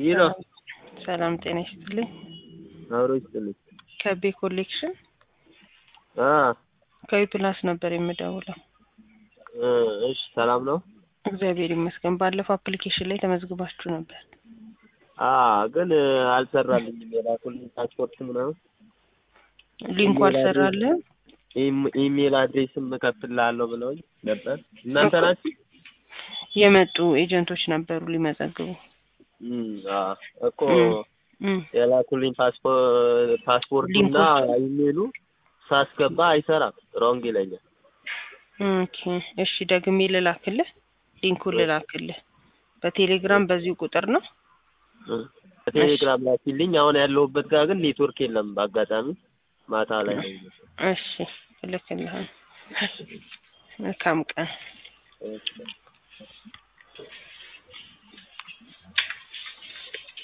ይህ ነው። ሰላም ጤና ይስጥልኝ። አብሮ ይስጥልኝ። ከቤ ኮሌክሽን አ ከዊ ፕላስ ነበር የምደውለው። እ እሺ ሰላም ነው። እግዚአብሔር ይመስገን። ባለፈው አፕሊኬሽን ላይ ተመዝግባችሁ ነበር። አ ግን አልሰራልኝም። የላኩልኝ ፓስፖርት ምናምን ሊንኩ አልሰራልህም? ኢም- ኢሜል አድሬስም እከፍትልሃለሁ ብለውኝ ነበር። እናንተ ናችሁ? የመጡ ኤጀንቶች ነበሩ ሊመዘግቡ። እም፣ አ እኮ እም፣ የላኩልኝ ፓስፖርት ፓስፖርቱና ሊንኮች። ኢሜሉ ሳስገባ አይሰራም፣ ሮንግ ይለኛል። ኦኬ እሺ፣ ደግሜ ልላክልህ፣ ሊንኩን ልላክልህ። በቴሌግራም በዚሁ ቁጥር ነው። እ በቴሌግራም ላኪልኝ። አሁን ያለሁበት ጋር ግን ኔትወርክ የለም። በአጋጣሚ ማታ ላይ ነው። እሺ፣ እልክልሃለሁ። መልካም ቀን። እሺ።